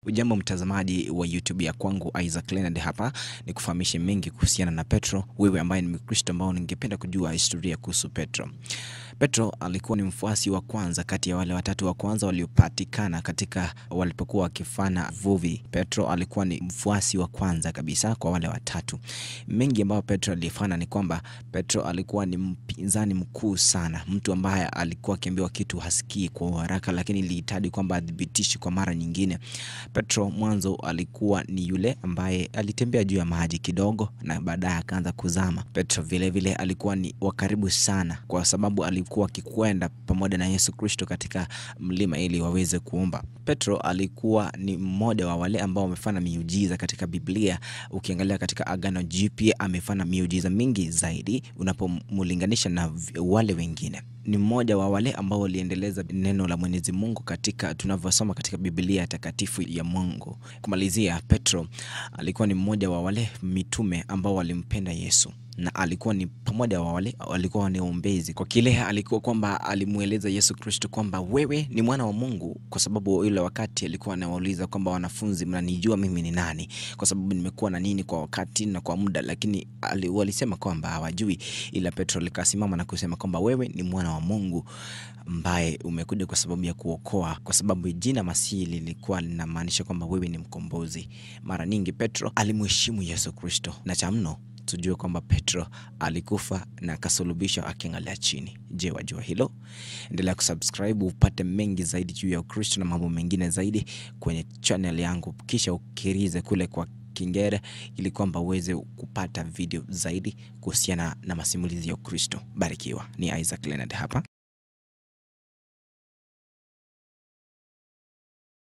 Ujambo mtazamaji wa YouTube ya kwangu Isaac Leonard hapa ni kufahamishe mengi kuhusiana na Petro. Wewe ambaye ni Mkristo ambao ningependa kujua historia kuhusu Petro. Petro alikuwa ni mfuasi wa kwanza kati ya wale watatu wa kwanza waliopatikana katika walipokuwa wakifanya vuvi. Petro alikuwa ni mfuasi wa kwanza kabisa kwa wale watatu. Mengi ambayo Petro alifanya ni kwamba Petro alikuwa ni mpinzani mkuu sana, mtu ambaye alikuwa akiambiwa kitu hasikii kwa haraka, lakini ilihitaji kwamba adhibitishi kwa mara nyingine. Petro mwanzo alikuwa ni yule ambaye alitembea juu ya maji kidogo na baadaye akaanza kuzama. Petro vile vile alikuwa ni wa karibu sana, kwa sababu alikuwa akikwenda pamoja na Yesu Kristo katika mlima ili waweze kuomba. Petro alikuwa ni mmoja wa wale ambao wamefanya miujiza katika Biblia. Ukiangalia katika Agano Jipya amefanya miujiza mingi zaidi unapomlinganisha na wale wengine ni mmoja wa wale ambao waliendeleza neno la Mwenyezi Mungu katika tunavyosoma katika Biblia takatifu ya Mungu. Kumalizia, Petro alikuwa ni mmoja wa wale mitume ambao walimpenda Yesu na alikuwa ni pamoja wa wale walikuwa ni ombezi kwa kile alikuwa kwamba alimweleza Yesu Kristo kwamba wewe ni mwana wa Mungu, kwa sababu ile wakati alikuwa anawauliza kwamba wanafunzi, mnanijua mimi ni nani? Kwa sababu nimekuwa na nini kwa wakati na kwa muda, lakini walisema kwamba hawajui, ila Petro likasimama na kusema kwamba wewe ni mwana wa Mungu ambaye umekuja kwa sababu ya kuokoa, kwa sababu jina Masihi lilikuwa linamaanisha kwamba wewe ni mkombozi. Mara nyingi Petro alimheshimu Yesu Kristo, na cha mno tujue kwamba Petro alikufa na akasulubishwa akiangalia chini. Je, wajua hilo? Endelea kusubscribe upate mengi zaidi juu ya Ukristo na mambo mengine zaidi kwenye channel yangu, kisha ukirize kule kwa Kingere ili kwamba uweze kupata video zaidi kuhusiana na masimulizi ya Ukristo. Barikiwa. Ni Isaac Leonard hapa.